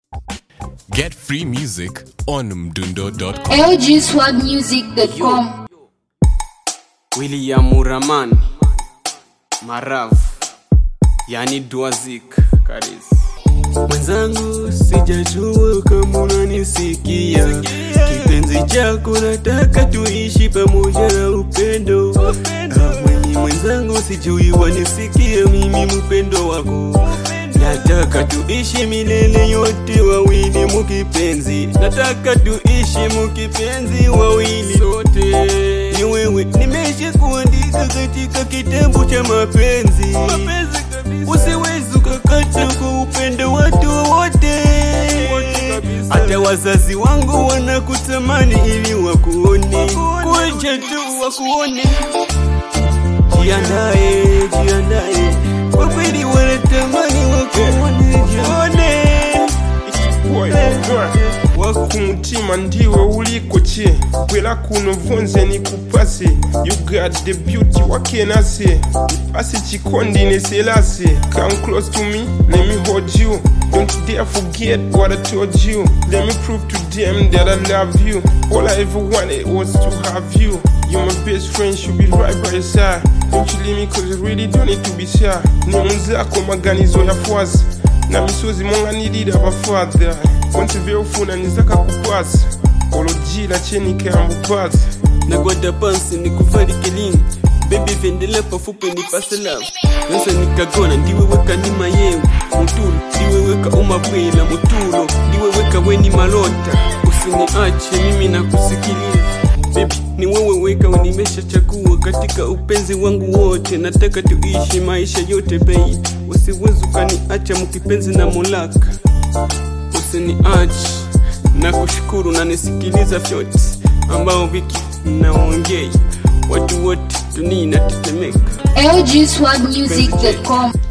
Get free music on mdundo.com. lgswagmusic.com William Muraman Marav yani Dwazik Karis mwenzangu, sijajua kama unanisikia. Kipenzi chako nataka tuishi pamoja na upendo. Ah, mwenye mwenzangu, sijui wanisikia mimi mpendo wako. Nataka tuishi milele yote wawili mukipenzi, nataka tuishi mukipenzi wawili sote. Ni wewe nimesha kuandika katika kitabu cha mapenzi, mapenzi kabisa. Usiwezi ukakata kwa upendo watu wote, hata wazazi wangu wanakutamani ili wakuone, kuja tu wakuone. Jiandae, jiandae, kwa kweli wanatamani wakuone, jione wakumutima ndiwe uliko che bwera kuno vonze nikupase you got the beauty wakenase ipase chikondi neselase come close to me let me hold you don't dare forget what i told you let me prove to them that i love you all i ever wanted was to have you you're my best friend should be right by your side don't you leave me cause you really don't need to be shy ni munzako maganizo ya fwazi na misozi monganirira abafadha konti vyofuna nizaka kupasa olojila chenikambupasa nagwada pansi nikufarike lini bebi vendela pafupi nipase love nasa nikagona ndiweweka nima yewe mutulo ndiweweka umabwela mutulo ndiweweka weni malota usiniache mimi nakusikiliza bebi ni wewe weka nimesha chagua katika upenzi wangu wote nataka tuishi maisha yote bei usiwezi ukaniacha mkipenzi na mulaka usiniache na kushukuru na nisikiliza vyote ambao viki naongei watu wote dunia inatetemeka lgswagmusic.com